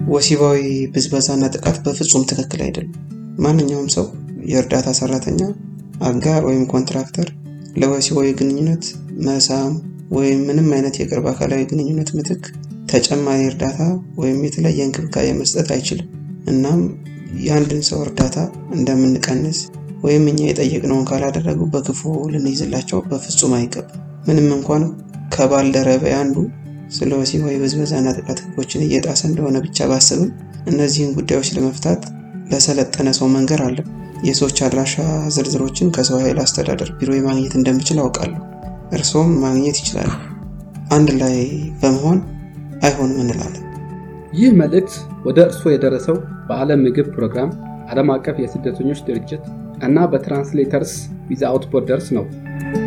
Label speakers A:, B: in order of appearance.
A: ወሲባዊ ብዝበዛና ጥቃት በፍጹም ትክክል አይደለም። ማንኛውም ሰው የእርዳታ ሰራተኛ፣ አጋር ወይም ኮንትራክተር ለወሲባዊ ግንኙነት መሳም ወይም ምንም አይነት የቅርብ አካላዊ ግንኙነት ምትክ ተጨማሪ እርዳታ ወይም የተለየ እንክብካቤ መስጠት አይችልም። እናም የአንድን ሰው እርዳታ እንደምንቀንስ ወይም እኛ የጠየቅነውን ካላደረጉ በክፉ ልንይዝላቸው በፍጹም አይገባም። ምንም እንኳን ከባልደረባ አንዱ ስለ ወሲባዊ ብዝበዛና ጥቃት ህጎችን እየጣሰ እንደሆነ ብቻ ባስብም እነዚህን ጉዳዮች ለመፍታት ለሰለጠነ ሰው መንገር አለ። የሰዎች አድራሻ ዝርዝሮችን ከሰው ኃይል አስተዳደር ቢሮ ማግኘት እንደምችል አውቃለሁ። እርስዎም ማግኘት ይችላሉ። አንድ ላይ በመሆን አይሆንም እንላለን።
B: ይህ መልእክት ወደ እርስዎ የደረሰው በዓለም ምግብ ፕሮግራም፣ ዓለም አቀፍ የስደተኞች ድርጅት እና በትራንስሌተርስ ዊዛውት ቦርደርስ ነው።